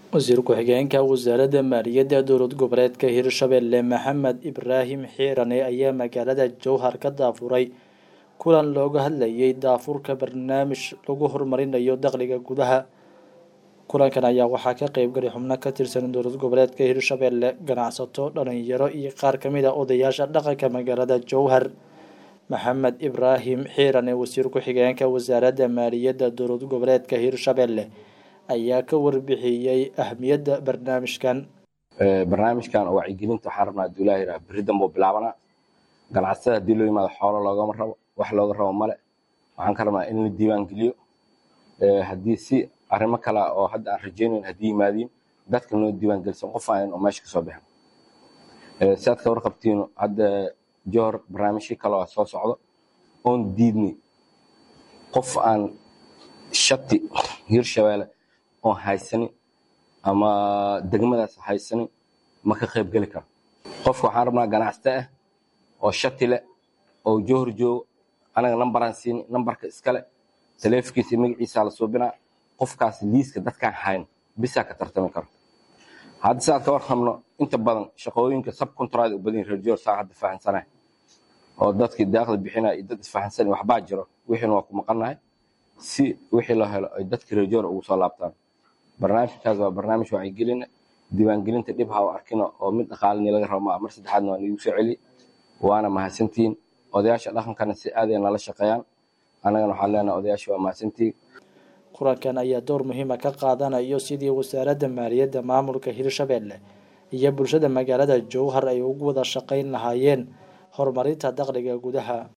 wasiir ku-xigeenka wasaaradda maaliyadda dowlad goboleedka hirshabelle maxamed ibraahim xiirane ayaa magaalada jowhar ka daafuray kulan looga hadlayay daafurka barnaamij lagu horumarinayo dakhliga gudaha kulankan ayaa waxaa ka qeybgalay xubno ka tirsan dowlad goboleedka hirshabelle ganacsato dhalinyaro iyo qaar kamid a odayaasha dhaqanka magaalada jowhar maxamed ibraahim xiirane wasiir ku-xigeenka wasaaradda maaliyadda dowlad goboleedka hirshabelle ayaa ka warbixiyey ahmiyadda barnaamijkan barnaamijkan oo wacyigelinta waxaan rabnaa haduu ilaah yidhaha berri danbuu bilaabanaa ganacsatada haddii loo yimaado xoolo loogama rabo wax looga rabo male waxaan ka rabnaa in la diiwaan geliyo haddii si arrimo kale oo hadda aan rajaynayn haddii yimaadiin dadka noo diiwaan gelisan qof aan oo meesha kasoo bixin si aad ka warqabtiin hadda johor barnaamijyo kale oo soo socdo oon diidnay qof aan shati hirshabeelle oon haysanin ama degmadaas haysanin ma ka qayb geli karo qofka waxaan rabnaa ganacsata ah oo shati leh oo johor joogo anaga nambaraan siini nambarka iskale taleefonkiisa magaciisa la suubinaa qofkaas liiska dadkaan hayn bisaa ka tartami karo hadda sidaad ka warqabno inta badan shaqooyinka subcontract u badan reer johor saa hadda fahansanay oo dadkii daaqda bixinaya iyo dad isfahansan waxbaa jiro wixiina waa ku maqannahay si wixii loo helo ay dadka reer johor ugu soo laabtaan barnaamijkaas waa barnaamij wacyigelina diiwaangelinta dhib ha u arkino oo mid dhaqaalini laga rabo maa mar saddexaadna waa niigu soo celi waana mahadsantihiin odayaasha dhaqankana si aaday nala shaqeeyaan annagana waxaan leenahay odayaasha waa mahadsantihiin kulankan ayaa door muhiima ka qaadanayo sidii wasaaradda maaliyadda maamulka hirshabelle iyo bulshada magaalada jowhar ay ugu wada shaqayn lahaayeen horumarinta dakhliga gudaha